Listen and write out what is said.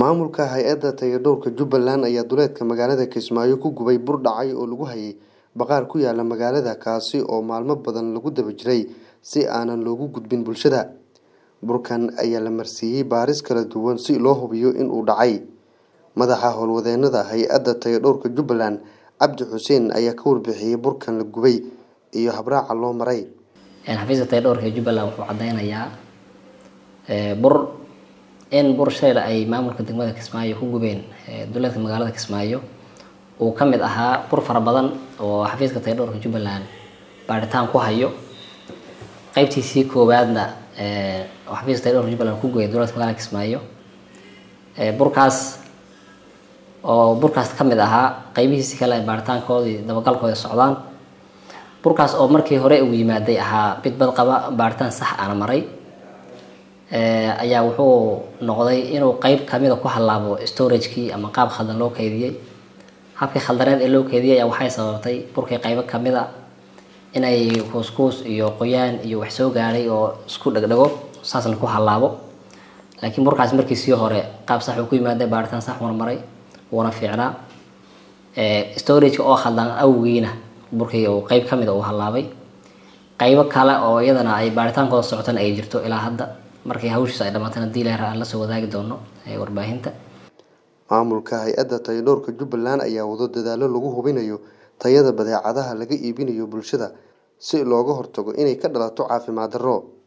Maamulka hay'adda taageerada Jubbaland ayaa duleedka magaalada Kismaayo ku gubay bur dhacay oo lagu hayay bakhaar ku yaala magaalada kaasi oo maalmo badan lagu daba jiray si aanan loogu gudbin bulshada. Burkan ayaa la marsiiyay baaris kala duwan si loo hubiyo in uu dhacay. Madaxa howlwadeennada hay'adda taageerada Jubbaland Cabdi Xuseen ayaa ka warbixiyay burkan la gubay iyo habraaca loo maray. xafiiska taageerada Jubbaland wuxuu cadeynayaa bur in bur shayla ay maamulka degmada Kismaayo ku gubeen duleedka magaalada Kismaayo uu ka mid ahaa bur fara badan oo xafiiska taageerada Jubbaland baaritaan ku hayo qaybtiisii koowaadna oo xafiiska taageerada Jubbaland ku gubay duleedka magaalada Kismaayo burkaas oo burkaas ka mid ahaa qaybihiisi kale baaritaankoodii dabagalkooda socdaan burkaas oo markii hore uu yimaaday ahaa mid bad qaba baaritaan sax aan maray ayaa wuxuu noqday inuu qayb kamida ku halaabo storagekii ama qaab khaldan loo keydiyey habkii khaldaneed ee loo keediyey ayaa waxay sababtay burkii qaybo kamida inay kuuskuus iyo qoyaan iyo wax soo gaadhay oo isku dhegdhego saasna ku halaabo laakiin burkaas markiisii hore qaab sax uu ku yimaaday baaritaan sax marmaray wuuna fiicnaa storageka oo khaldan awgiina burkii uu qayb kamida uu halaabay qaybo kale oo iyadana ay baaritaankooda socotana ay jirto ilaa hadda markii hawshiis ay dhamaatana diileer aan lasoo wadaagi doono warbaahinta Maamulka hay'adda taageerada Jubbaland ayaa wado dadaallo lagu hubinayo tayada badeecadaha laga iibinayo bulshada si looga hortago inay ka dhalato caafimaad darro.